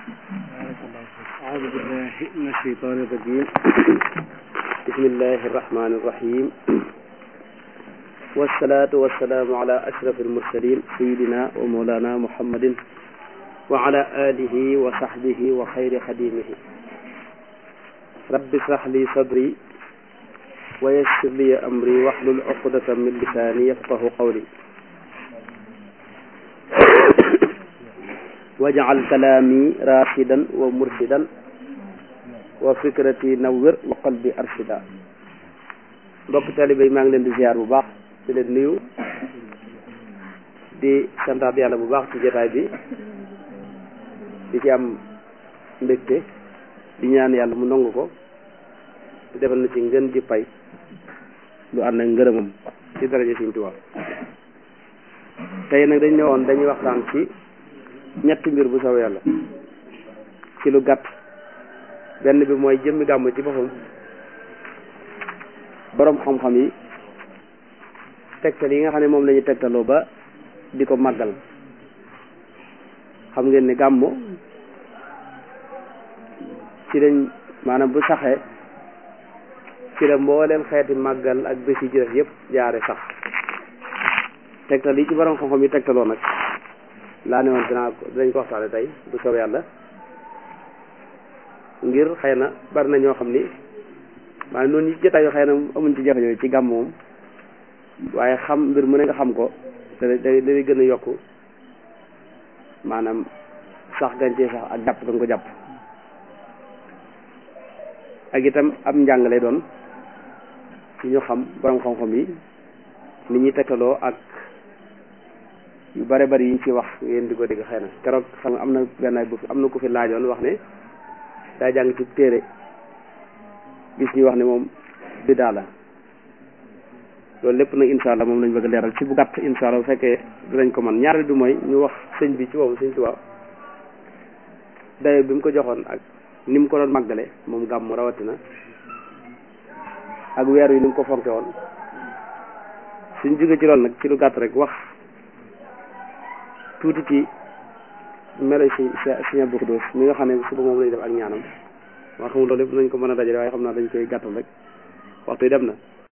أعوذ بالله من الشيطان الرجيم بسم الله الرحمن الرحيم والصلاة والسلام على أشرف المرسلين سيدنا ومولانا محمد وعلى آله وصحبه وخير خديمه رب اشرح لي صدري ويسر لي أمري واحلل عقدة من لساني يفقه قولي wajal kalaami rashidan wa murshidan wa fikrati nawwir wa qalbi arshida mbokk taalibe yi maa ngi leen di ziar bu baax di leen nuyu di santaat yàlla bu baax ci jotaay bi di ci am mbégte di ñaan yàlla mu nangu ko di defal na ci ngën ji pay lu ànd ak ngërëmam ci daraja Sëriñ Tuubaa tey nag dañ ne woon dañuy waxtaan ci ñetti mbir bu soobee yàlla ci lu gàtt benn bi mooy jëmmi gàmmu ci boppam boroom xam-xam yi tegtal yi nga xam ne moom la ñu tegtaloo ba di ko màggal xam ngeen ni gàmmu ci lañ maanaam bu saxee ci la mbooleem xeeti màggal ak bés yi jërëf yëpp jaare sax tegtal yi ci boroom xam-xam yi tegtaloo nag laa ne woon dinaa ko dinañ ko waxtaane tey bu soobee yàlla ngir xëy na bari na ñoo xam ni maanaam noonu ñi jotaay yoo xëy na amuñ ci jafe-jafe ci gàmm moom waaye xam mbir mu ne nga xam ko da day day gën a yokk maanaam sax gàncee sax ak jàpp nga ko jàpp ak itam ab njàng lay doon ci ñu xam borom xam-xam yi ni ñuy tegtaloo ak yu bare bari yiñ ci wax ngeen di ko dégg xëy na keroog xam nga am na benn bu am na ku fi laajoon wax ne daa jàng ci téere gis ñu wax ne moom bidaa la loolu lépp nag insha allah moom lañ bëgg a leeral ci bu gàtt insha allah bu fekkee dinañ ko man ñaareel bi mooy ñu wax sëñ bi ci boobu sëñ Tuubaa dayo bi mu ko joxoon ak ni mu ko doon màggale moom gàmmu rawatina ak weer wi ni mu ko fonke woon suñ jóge ci loolu nag ci lu gàtt rek wax tuuti ci melo si Sëriñ Abdou Khoudoss mi nga xam ne suba moom lañu def ak ñaanam waa xamul loolu lépp nañ ko mën a dajale waaye xam naa dañ koy gàttal rek waxtu yi dem na